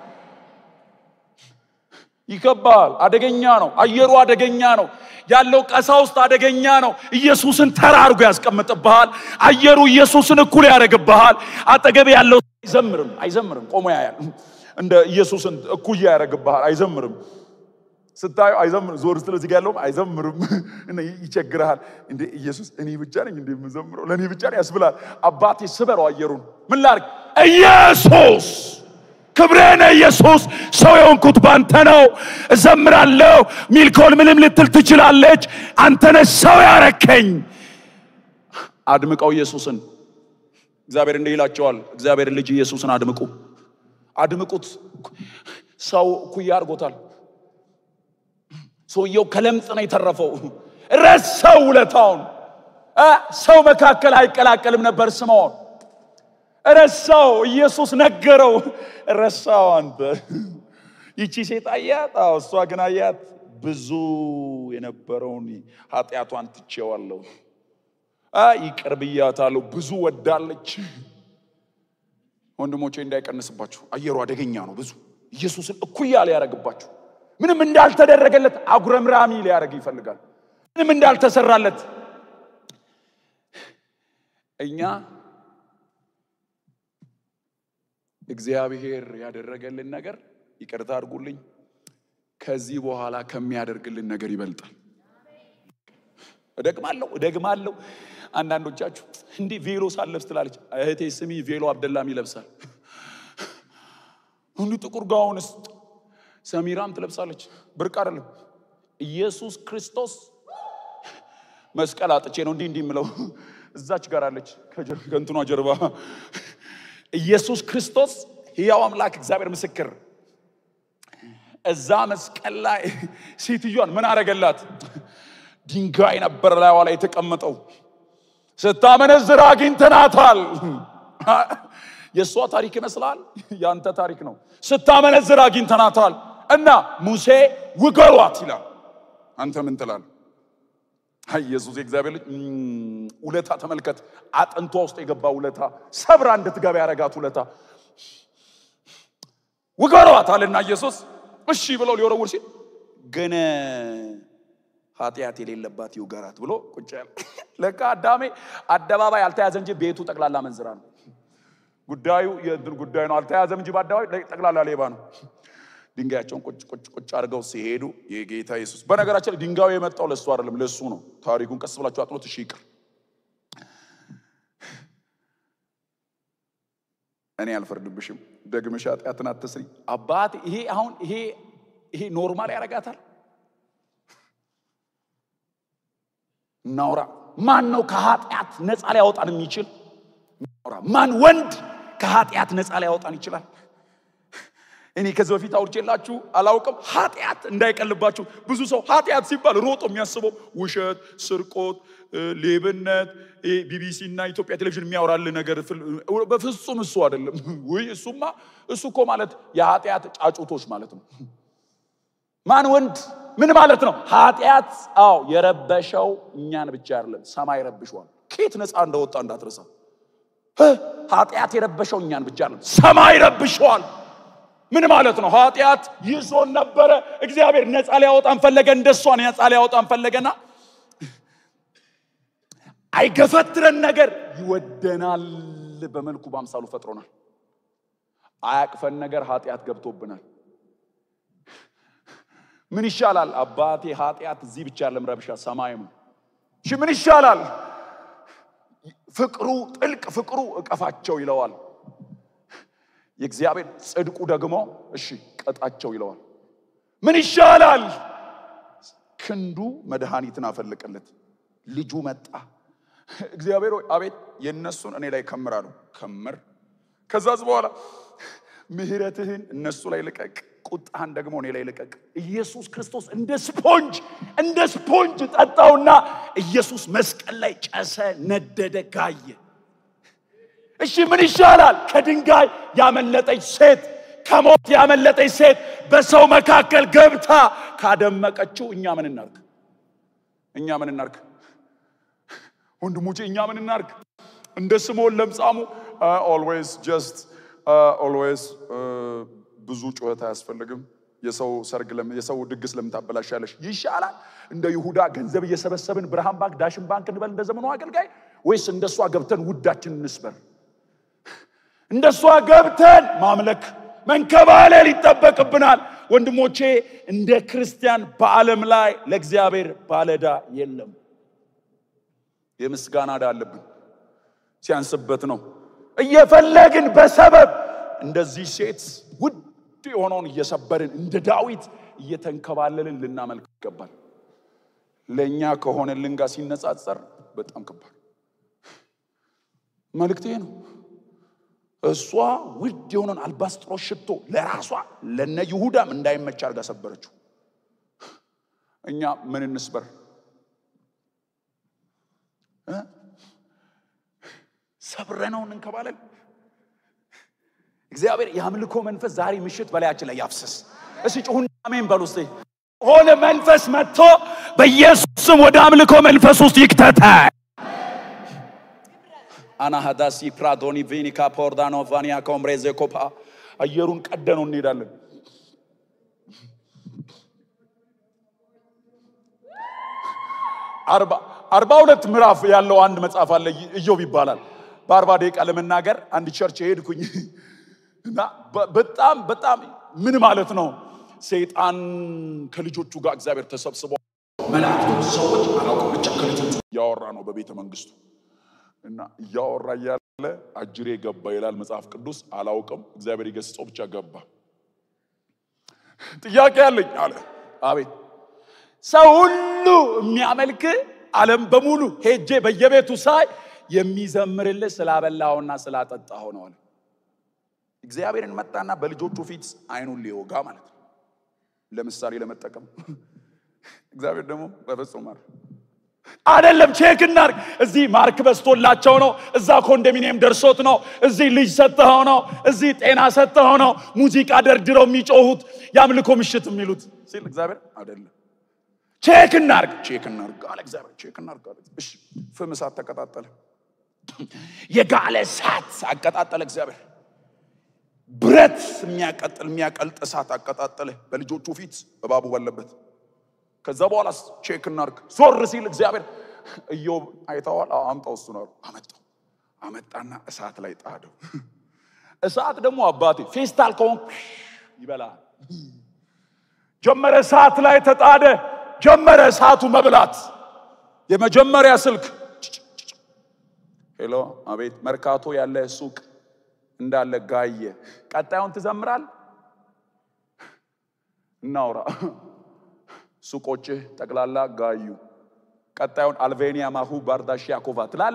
A: ይከባል። አደገኛ ነው። አየሩ አደገኛ ነው። ያለው ቀሳውስት አደገኛ ነው። ኢየሱስን ተራ አድርጎ ያስቀምጥብሃል። አየሩ ኢየሱስን እኩል ያደርግብሃል። አጠገብ ያለው አይዘምርም አይዘምርም፣ ቆሞ ያያል። እንደ ኢየሱስን እኩያ ያደርግብሃል። አይዘምርም ስታዩ አይዘምርም። ዞር ስትል እዚህ ጋ ያለውም አይዘምርም እና ይቸግርሃል። እንደ ኢየሱስ እኔ ብቻ ነኝ እንደ የምዘምረው ለእኔ ብቻ ነው ያስብላል። አባቴ ስበረው አየሩን ምን ላድርግ? ኢየሱስ ክብሬነ ኢየሱስ ሰው የሆንኩት ባንተ ነው። እዘምራለሁ። ሚልኮል ምንም ልትል ትችላለች። አንተነ ሰው ያረከኝ። አድምቀው ኢየሱስን። እግዚአብሔር እንዲህ ይላቸዋል። እግዚአብሔር ልጅ ኢየሱስን አድምቁ፣ አድምቁት። ሰው እኩያ አድርጎታል። ሰውየው ከለምጽ ነው የተረፈው። ረሳው ውለታውን። እ ሰው መካከል አይቀላቀልም ነበር ስምዖን ረሳው። ኢየሱስ ነገረው። ረሳው። አንተ ይቺ ሴት አያት። አዎ እሷ ግን አያት። ብዙ የነበረውን ኃጢአቷን ትቼዋለሁ፣ አ ይቅር ብያታለሁ። ብዙ ወዳለች። ወንድሞቼ እንዳይቀንስባችሁ፣ አየሩ አደገኛ ነው። ብዙ ኢየሱስን እኩያ ሊያደርግባችሁ፣ ምንም እንዳልተደረገለት አጉረምራሚ ሊያደርግ ይፈልጋል። ምንም እንዳልተሰራለት እኛ እግዚአብሔር ያደረገልን ነገር ይቅርታ አድርጉልኝ፣ ከዚህ በኋላ ከሚያደርግልን ነገር ይበልጣል። እደግማለሁ እደግማለሁ። አንዳንዶቻችሁ እንዲህ ቬሎ ሳለብስ ትላለች እህቴ፣ ስሚ ቬሎ አብደላም ይለብሳል። እንዲህ ጥቁር ጋውንስ ሰሚራም ትለብሳለች። ብርቅ አይደለም። ኢየሱስ ክርስቶስ መስቀል አጥቼ ነው እንዲህ እንዲህ የምለው እዛች ጋር አለች ከእንትኗ ጀርባ ኢየሱስ ክርስቶስ ሕያው አምላክ እግዚአብሔር ምስክር፣ እዛ መስቀል ላይ ሴትዮዋን ምን አረገላት? ድንጋይ ነበር ላይዋ ላይ የተቀመጠው። ስታመነዝር አግኝተናታል። የእሷ ታሪክ ይመስላል፣ ያንተ ታሪክ ነው። ስታመነዝር አግኝተናታል እና ሙሴ ውገሯት ይላል። አንተ ምን ትላለህ? አይ ኢየሱስ የእግዚአብሔር ልጅ ውለታ ተመልከት። አጥንቷ ውስጥ የገባ ውለታ፣ ሰብራ እንድትገባ ያረጋት ውለታ። ውገሯት አለና ኢየሱስ እሺ ብለው ሊወረውር ሲል ግን ኃጢአት የሌለባት ይውገራት ብሎ ቁጭ ያለ። ለካ አዳሜ አደባባይ አልተያዘ እንጂ ቤቱ ጠቅላላ መንዝራ ነው። ጉዳዩ የእንትን ጉዳይ ነው። አልተያዘም እንጂ በአደባባይ ጠቅላላ ሌባ ነው። ድንጋያቸውን ቁጭ ቁጭ ቁጭ አድርገው ሲሄዱ የጌታ ኢየሱስ በነገራችን ላይ ድንጋዩ የመጣው ለእሱ አይደለም፣ ለእሱ ነው። ታሪኩን ቀስ ብላችሁ አጥኖት። እሺ ይቅር፣ እኔ አልፈርድብሽም። ደግመሽ ኃጢአትን አትስሪ። አባት ይሄ አሁን ይሄ ይሄ ኖርማል ያደርጋታል። እናውራ። ማን ነው ከኃጢአት ነፃ ሊያወጣን የሚችል? እናውራ። ማን ወንድ ከኃጢአት ነፃ ሊያወጣን ይችላል? እኔ ከዚህ በፊት አውርቼላችሁ አላውቅም። ኃጢአት እንዳይቀልባችሁ። ብዙ ሰው ኃጢአት ሲባል ሮጦ የሚያስበው ውሸት፣ ስርቆት፣ ሌብነት፣ ቢቢሲ እና ኢትዮጵያ ቴሌቪዥን የሚያወራል ነገር በፍጹም እሱ አይደለም። ውይ እሱማ እሱ እኮ ማለት የኃጢአት ጫጩቶች ማለት ነው። ማን ወንድ ምን ማለት ነው? ኃጢአት አዎ የረበሸው እኛን ብቻ አይደለም፣ ሰማይ ረብሸዋል። ከየት ነፃ እንደወጣ እንዳትረሳ። ኃጢአት የረበሸው እኛን ብቻ አይደለም፣ ሰማይ ረብሸዋል። ምን ማለት ነው? ኃጢአት ይዞን ነበረ። እግዚአብሔር ነፃ ሊያወጣን ፈለገ። እንደሷ ነፃ ሊያወጣን ፈለገና አይገፈትረን ነገር ይወደናል። በመልኩ በአምሳሉ ፈጥሮናል። አያቅፈን ነገር ኃጢአት ገብቶብናል። ምን ይሻላል? አባቴ ኃጢአት እዚህ ብቻ ያለም ረብሻ ሰማይም። እሺ ምን ይሻላል? ፍቅሩ ጥልቅ ፍቅሩ እቀፋቸው ይለዋል። የእግዚአብሔር ጽድቁ ደግሞ እሺ ቀጣቸው ይለዋል። ምን ይሻላል? ክንዱ መድኃኒትን አፈለቀለት። ልጁ መጣ። እግዚአብሔር ሆይ አቤት የእነሱን እኔ ላይ ከምራሉ ከምር። ከዛዝ በኋላ ምሕረትህን እነሱ ላይ ልቀቅ፣ ቁጣህን ደግሞ እኔ ላይ ልቀቅ። ኢየሱስ ክርስቶስ እንደ ስፖንጅ እንደ ስፖንጅ ጠጣውና ኢየሱስ መስቀል ላይ ጨሰ፣ ነደደ፣ ጋየ። እሺ ምን ይሻላል? ከድንጋይ ያመለጠች ሴት ከሞት ያመለጠች ሴት በሰው መካከል ገብታ ካደመቀችው እኛ ምን እናርግ? እኛ ምን እናርግ? ወንድሞቼ እኛ ምን እናርግ? እንደ ስምዖን ለምጻሙ ኦልዌይስ ጀስት ኦልዌይስ ብዙ ጩኸት አያስፈልግም። የሰው ሰርግ የሰው ድግስ ለምን ታበላሻለሽ? ይሻላል እንደ ይሁዳ ገንዘብ እየሰበሰብን ብርሃን ባንክ፣ ዳሽን ባንክ እንበል እንደ ዘመኑ አገልጋይ፣ ወይስ እንደሷ ገብተን ውዳችን እንስበር? እንደሷ ገብተን ማምለክ መንከባለል ይጠበቅብናል። ወንድሞቼ እንደ ክርስቲያን በዓለም ላይ ለእግዚአብሔር ባለዳ የለም። የምስጋና ዕዳ አለብን። ሲያንስበት ነው እየፈለግን በሰበብ እንደዚህ ሴት ውድ የሆነውን እየሰበርን እንደ ዳዊት እየተንከባለልን ልናመልክ ይገባል። ለእኛ ከሆነልን ጋር ሲነጻጸር በጣም ከባድ መልእክቴ ነው። እሷ ውድ የሆነን አልባስጥሮስ ሽቶ ለራሷ ለነ ይሁዳም እንዳይመች አድርጋ ሰበረችው። እኛ ምን እንስበር? ሰብረነው እንንከባለን። እግዚአብሔር የአምልኮ መንፈስ ዛሬ ምሽት በላያችን ላይ ያፍስስ። እሺ ጩሁን አሜን በሉ እስቲ። ሆነ መንፈስ መጥቶ በኢየሱስም ወደ አምልኮ መንፈስ ውስጥ ይክተታል። አናሃዳሲ ፕራዶኒ ቪኒካ ፖርዳኖ ቫኒያ ኮምሬዜ ኮፓ አየሩን ቀደነው እንሄዳለን። አርባ ሁለት ምዕራፍ ያለው አንድ መጽሐፍ አለ ኢዮብ ይባላል። በአርባ ደቂቃ ለመናገር አንድ ቸርች ሄድኩኝ እና በጣም በጣም ምን ማለት ነው ሰይጣን ከልጆቹ ጋር እግዚአብሔር ተሰብስበው መላእክቶች ሰዎች አላውቅም ብቻ ከልጆቹ እያወራ ነው በቤተ መንግስቱ እና እያወራ እያለ አጅሬ ገባ ይላል መጽሐፍ ቅዱስ። አላውቅም እግዚአብሔር ይገስጸው ብቻ ገባ። ጥያቄ አለኝ አለ። አቤት ሰው ሁሉ የሚያመልክ ዓለም በሙሉ ሄጄ በየቤቱ ሳይ የሚዘምርልህ ስላበላኸውና ስላጠጣኸው ነው አለ። እግዚአብሔርን መጣና በልጆቹ ፊት አይኑን ሊወጋ ማለት ነው፣ ለምሳሌ ለመጠቀም እግዚአብሔር ደግሞ በፍጹም ማር አይደለም። ቼክ እናርግ። እዚህ ማርክ በስቶላቸው ነው፣ እዛ ኮንዶሚኒየም ደርሶት ነው፣ እዚህ ልጅ ሰጥተኸው ነው፣ እዚህ ጤና ሰጥተኸው ነው፣ ሙዚቃ ደርድረው የሚጮሁት የአምልኮ ምሽት የሚሉት ሲል እግዚአብሔር አይደለም። ቼክ እናርግ፣ ቼክ እናርግ አለ እግዚአብሔር። ቼክ እናርግ አለ። እሺ፣ ፍም እሳት ተቀጣጠለ። የጋለ እሳት አቀጣጠለ እግዚአብሔር። ብረት የሚያቀጥል የሚያቀልጥ እሳት አቀጣጠለ በልጆቹ ፊት እባቡ ባለበት። ከዛ በኋላ ቼክ እናርግ ዞር ሲል እግዚአብሔር ኢዮብ አይተዋል። አዎ አምጣው፣ እሱ ነው አመጣው። አመጣና እሳት ላይ ጣደው። እሳት ደግሞ አባቴ ፌስታል ከሆን ይበላል። ጀመረ እሳት ላይ ተጣደ። ጀመረ እሳቱ መብላት። የመጀመሪያ ስልክ ሄሎ፣ አቤት። መርካቶ ያለ ሱቅ እንዳለ ጋየ። ቀጣዩን ትዘምራል። እናውራ። ሱቆችህ ጠቅላላ ጋዩ። ቀጣዩን አልቬኒያ ማሁ ባርዳሽ ያኮቫ ትላለ።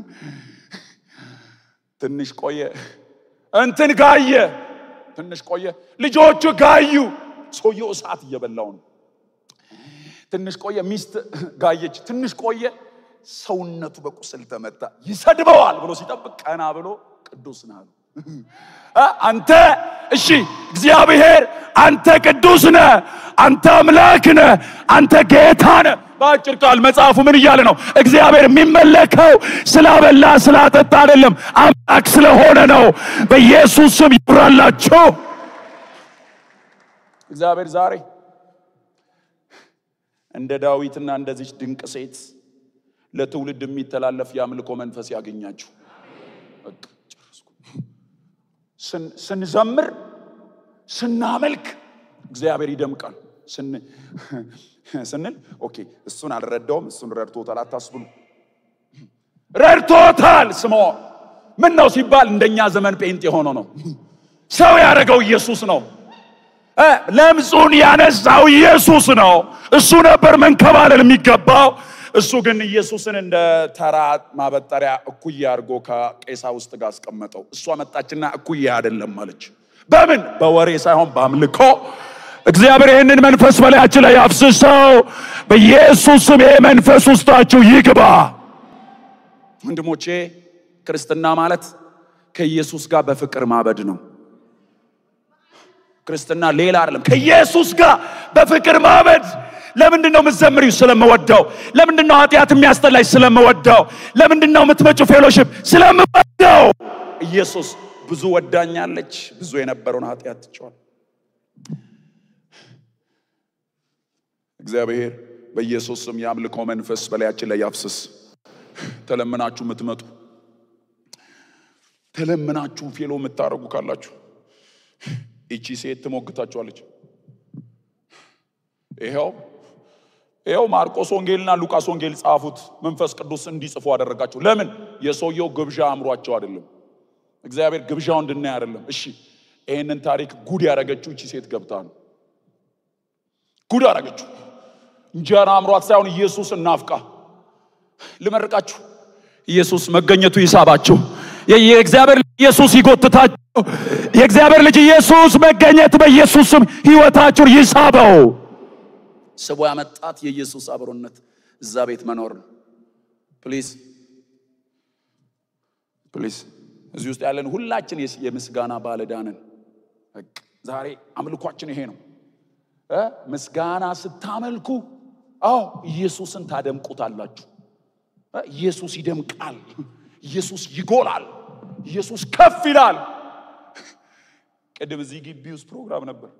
A: ትንሽ ቆየ፣ እንትን ጋየ። ትንሽ ቆየ፣ ልጆቹ ጋዩ። ሰውየው እሳት እየበላው ነው። ትንሽ ቆየ፣ ሚስት ጋየች። ትንሽ ቆየ፣ ሰውነቱ በቁስል ተመታ። ይሰድበዋል ብሎ ሲጠብቅ ቀና ብሎ ቅዱስ ነህ አሉ። አንተ እሺ፣ እግዚአብሔር አንተ ቅዱስ ነህ፣ አንተ አምላክ ነህ፣ አንተ ጌታ ነህ። በአጭር ቃል መጽሐፉ ምን እያለ ነው? እግዚአብሔር የሚመለከው ስላበላ ስላጠጣ አይደለም፣ አምላክ ስለሆነ ነው። በኢየሱስ ስም ይብራላቸው። እግዚአብሔር ዛሬ እንደ ዳዊትና እንደዚች ድንቅ ሴት ለትውልድ የሚተላለፍ የአምልኮ መንፈስ ያገኛችሁ። በቃ ጨረስኩ። ስን- ስንዘምር ስናመልክ እግዚአብሔር ይደምቃል ስን- ስንል ኦኬ እሱን አልረዳውም እሱን ረድቶታል አታስብሉ ረድቶታል ስምዖን ምን ነው ሲባል እንደኛ ዘመን ጴንጤ ሆኖ ነው ሰው ያደረገው ኢየሱስ ነው እ ለምጹን ያነሳው ኢየሱስ ነው እሱ ነበር መንከባለል የሚገባው እሱ ግን ኢየሱስን እንደ ተራ ማበጠሪያ እኩያ አድርጎ ከቄሳ ውስጥ ጋር አስቀመጠው እሷ መጣችና እኩያ አይደለም አለች በምን በወሬ ሳይሆን በአምልኮ እግዚአብሔር ይህንን መንፈስ በላያችን ላይ አፍስሰው በኢየሱስ ስም ይሄ መንፈስ ውስጣችሁ ይግባ ወንድሞቼ ክርስትና ማለት ከኢየሱስ ጋር በፍቅር ማበድ ነው ክርስትና ሌላ አይደለም ከኢየሱስ ጋር በፍቅር ማበድ ለምንድን ነው የምትዘምሪው ስለምወደው ለምንድን ነው ኃጢአት የሚያስጠላሽ ስለምወደው ለምንድን ነው የምትመጩ ፌሎሽፕ ስለምወደው ኢየሱስ ብዙ ወዳኛለች ብዙ የነበረውን ኃጢአት ትቸዋል እግዚአብሔር በኢየሱስ ስም የአምልኮ መንፈስ በላያችን ላይ ያፍስስ ተለምናችሁ የምትመጡ ተለምናችሁ ፌሎ የምታደርጉ ካላችሁ ይቺ ሴት ትሞግታችኋለች ይኸው ይኸው ማርቆስ ወንጌልና ሉቃስ ወንጌል ጻፉት መንፈስ ቅዱስ እንዲጽፉ አደረጋቸው ለምን የሰውየው ግብዣ አእምሯቸው አይደለም እግዚአብሔር ግብዣው እንድናይ አይደለም እሺ ይህንን ታሪክ ጉድ ያደረገችው እቺ ሴት ገብታ ነው ጉድ አደረገችው እንጀራ አእምሯት ሳይሆን ኢየሱስ እናፍቃ ልመርቃችሁ ኢየሱስ መገኘቱ ይሳባችሁ የእግዚአብሔር ልጅ ኢየሱስ ይጎትታችሁ የእግዚአብሔር ልጅ ኢየሱስ መገኘት በኢየሱስ ስም ህይወታችሁን ይሳበው ስቦ ያመጣት የኢየሱስ አብሮነት እዛ ቤት መኖር ነው ፕሊዝ ፕሊዝ እዚህ ውስጥ ያለን ሁላችን የስ- የምስጋና ባለዳንን ዛሬ አምልኳችን ይሄ ነው እ ምስጋና ስታመልኩ አዎ ኢየሱስን ታደምቁታላችሁ እ ኢየሱስ ይደምቃል ኢየሱስ ይጎላል ኢየሱስ ከፍ ይላል ቅድም እዚህ ግቢ ውስጥ ፕሮግራም ነበር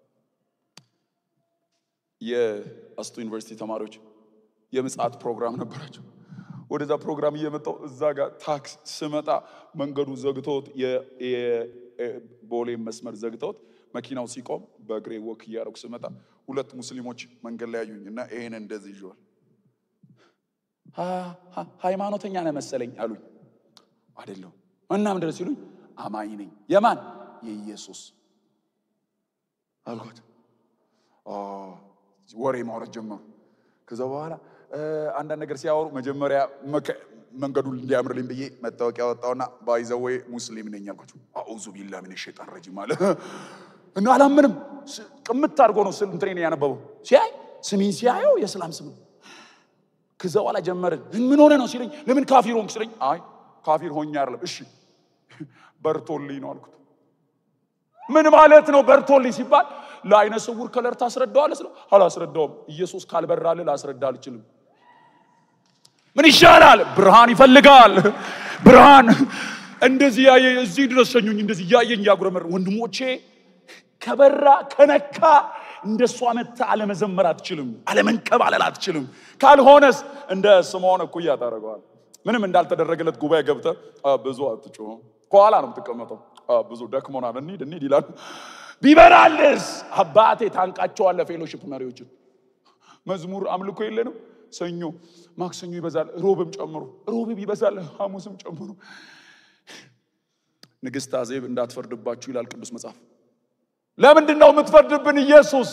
A: የአስቱ ዩኒቨርሲቲ ተማሪዎች የምጽአት ፕሮግራም ነበራቸው ወደዛ ፕሮግራም እየመጣው እዛ ጋር ታክስ ስመጣ መንገዱ ዘግተውት የቦሌ መስመር ዘግተውት መኪናው ሲቆም በእግሬ ወክ እያደረጉ ስመጣ ሁለት ሙስሊሞች መንገድ ላይ ያዩኝ እና ይሄን እንደዚህ ይዤዋል ሀ- ሀ- ሃይማኖተኛ ነህ መሰለኝ አሉኝ አይደለሁ እና ምንድን ነው ሲሉኝ አማኝ ነኝ የማን የኢየሱስ አልኳት አ፣ ወሬ ማውራት ጀመሩ ከዛ በኋላ እ፣ አንዳንድ ነገር ሲያወሩ መጀመሪያ መከ- መንገዱን እንዲያምርልኝ ብዬ መታወቂያ ወጣውና ባይዘዌ ሙስሊም ነኝ አልኳቸው አዑዙ ቢላ ምን ሸጣን ረጂም አለ እና አላምንም ስ- ቅምት አድርጎ ነው ስል እንትኔን ያነበበው ሲያይ ስሜን ሲያየው የእስላም ስም ነው ከዛ በኋላ ጀመርን ምን ሆነ ነው ሲለኝ ለምን ካፊር ሆንክ ሲለኝ አይ ካፊር ሆኜ አይደለም እሺ በርቶልኝ ነው አልኩት ምን ማለት ነው በርቶልኝ ሲባል ለአይነ ስውር ከለር ታስረዳዋለህ ስለው አላስረዳውም ኢየሱስ ካልበራልህ ላስረዳ አልችልም ምን ይሻላል ብርሃን ይፈልጋል ብርሃን እንደዚህ ያየ እዚህ ድረስ ሸኙኝ እንደዚህ እያየኝ እያጉረመር ወንድሞቼ ከበራ ከነካ እንደሷ መታ አለመዘመር አትችልም አለመንከባለል አትችልም ካልሆነስ እንደ ስምዖን እኩያ ታደርገዋል ምንም እንዳልተደረገለት ጉባኤ ገብተ ብዙ አትጮህ ከኋላ ነው የምትቀመጠው ብዙ ደክሞናል፣ እንሂድ እንሂድ ይላሉ። ቢበራልስ አባቴ ታንቃቸዋለ። ፌሎሽፕ መሪዎችን መዝሙር አምልኮ የለንም። ሰኞ ማክሰኞ ይበዛል፣ ሮብም ጨምሮ ሮብም ይበዛል፣ ሐሙስም ጨምሮ። ንግሥት አዜብ እንዳትፈርድባችሁ ይላል ቅዱስ መጽሐፍ። ለምንድን ነው የምትፈርድብን? ኢየሱስ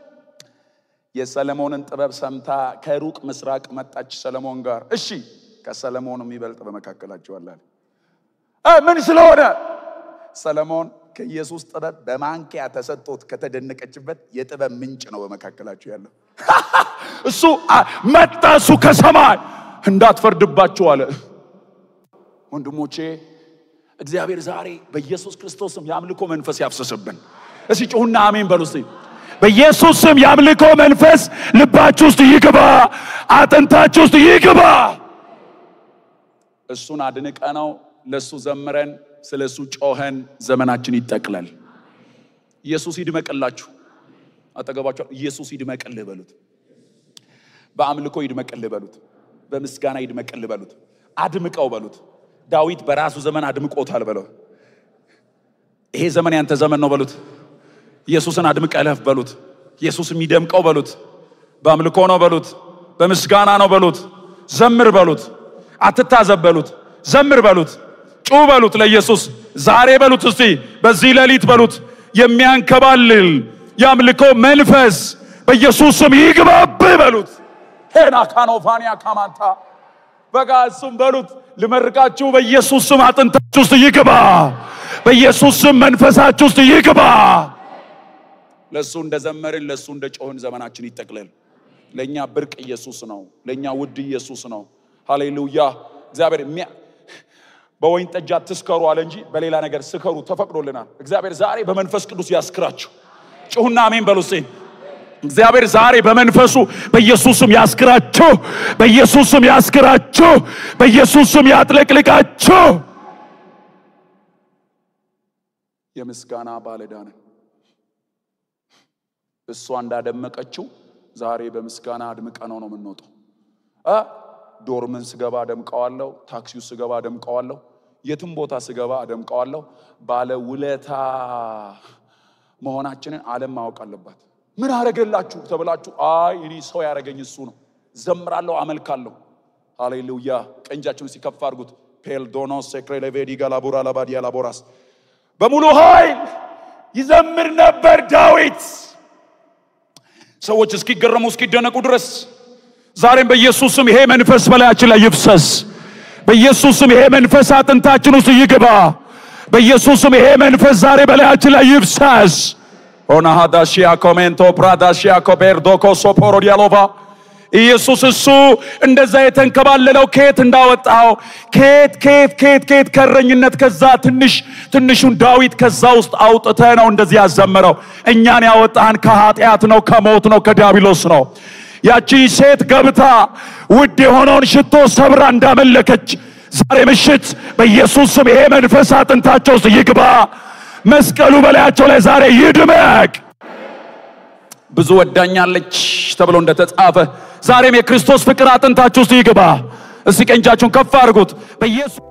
A: የሰለሞንን ጥበብ ሰምታ ከሩቅ ምስራቅ መጣች ሰለሞን ጋር። እሺ ከሰለሞን የሚበልጥ በመካከላቸው አለ። ምን ስለሆነ ሰለሞን ከኢየሱስ ጥበብ በማንኪያ ተሰጥቶት ከተደነቀችበት የጥበብ ምንጭ ነው በመካከላቸው ያለው። እሱ መጣ፣ እሱ ከሰማይ እንዳትፈርድባቸው አለ። ወንድሞቼ እግዚአብሔር ዛሬ በኢየሱስ ክርስቶስም የአምልኮ መንፈስ ያፍሰስብን። እስቲ ጩሁና አሜን በሉ እስቲ። በኢየሱስ ስም የአምልኮ መንፈስ ልባችሁ ውስጥ ይግባ፣ አጥንታችሁ ውስጥ ይግባ። እሱን አድንቀ ነው ለእሱ ዘምረን ስለ እሱ ጮኸን ዘመናችን ይጠቅላል። ኢየሱስ ይድመቅላችሁ። አጠገባችሁ ኢየሱስ ይድመቅልህ በሉት። በአምልኮ ይድመቅልህ በሉት። በምስጋና ይድመቅልህ በሉት። አድምቀው በሉት። ዳዊት በራሱ ዘመን አድምቆታል በለው። ይሄ ዘመን ያንተ ዘመን ነው በሉት። ኢየሱስን አድምቀለፍ በሉት። ኢየሱስ የሚደምቀው በሉት። በአምልኮ ነው በሉት። በምስጋና ነው በሉት። ዘምር በሉት። አትታዘብ በሉት። ዘምር በሉት። ጩ በሉት ለኢየሱስ ዛሬ በሉት። እስቲ በዚህ ሌሊት በሉት። የሚያንከባልል የአምልኮ መንፈስ በኢየሱስ ስም ይግባብህ በሉት። ሄና ካኖፋኒያ ካማንታ በጋ እሱም በሉት። ልመርቃችሁ በኢየሱስ ስም አጥንታችሁ ውስጥ ይግባ። በኢየሱስ ስም መንፈሳችሁ ውስጥ ይግባ። ለእሱ እንደዘመርን ለእሱ እንደ ጮህን ዘመናችን ይጠቅለል። ለእኛ ብርቅ ኢየሱስ ነው። ለእኛ ውድ ኢየሱስ ነው። ሃሌሉያ። እግዚአብሔር በወይን ጠጅ አትስከሩ አለ እንጂ በሌላ ነገር ስከሩ ተፈቅዶልናል። እግዚአብሔር ዛሬ በመንፈስ ቅዱስ ያስክራችሁ። ጩሁና አሜን በሉ እስቲ። እግዚአብሔር ዛሬ በመንፈሱ በኢየሱስም ያስክራችሁ፣ በኢየሱስም ያስክራችሁ፣ በኢየሱስም ያጥለቅልቃችሁ። የምስጋና ባለዕዳ ነን። እሷ እንዳደመቀችው ዛሬ በምስጋና አድምቀነው ነው የምንወጣው። እ ዶርምን ስገባ አደምቀዋለሁ፣ ታክሲው ስገባ አደምቀዋለሁ፣ የትም ቦታ ስገባ አደምቀዋለሁ። ባለ ውለታ መሆናችንን ዓለም ማወቅ አለባት። ምን አረገላችሁ ተብላችሁ፣ አይ እኔ ሰው ያረገኝ እሱ ነው። ዘምራለሁ፣ አመልካለሁ። ሃሌሉያ። ቀንጃችሁን ሲከፍ አድርጉት። ፔልዶኖ ሴክሬ ሌቬዲ ጋላቡራ ላባዲያ ላቦራስ በሙሉ ኃይል ይዘምር ነበር ዳዊት ሰዎች እስኪገረሙ እስኪደነቁ ድረስ ዛሬም በኢየሱስ ስም ይሄ መንፈስ በላያችን ላይ ይፍሰስ። በኢየሱስ ስም ይሄ መንፈስ አጥንታችን ውስጥ ይግባ። በኢየሱስ ስም ይሄ መንፈስ ዛሬ በላያችን ላይ ይፍሰስ። ኦናሃዳሺያ ኮሜንቶ ፕራዳሺያ ኮቤርዶኮ ሶፖሮ ዲያሎቫ ኢየሱስ እሱ እንደዛ የተንከባለለው ከየት እንዳወጣው ከየት ከየት ከየት ከየት ከረኝነት ከዛ ትንሽ ትንሹን ዳዊት ከዛ ውስጥ አውጥተ ነው እንደዚህ ያዘመረው። እኛን ያወጣን ከኃጢአት ነው፣ ከሞት ነው፣ ከዲያብሎስ ነው። ያቺ ሴት ገብታ ውድ የሆነውን ሽቶ ሰብራ እንዳመለከች ዛሬ ምሽት በኢየሱስ ስም ይሄ መንፈስ አጥንታቸው ውስጥ ይግባ። መስቀሉ በላያቸው ላይ ዛሬ ይድመቅ። ብዙ ወዳኛለች ተብሎ እንደተጻፈ ዛሬም የክርስቶስ ፍቅር አጥንታችሁ ውስጥ ይግባ። እስቲ ቀኝ እጃችሁን ከፍ አድርጉት በኢየሱስ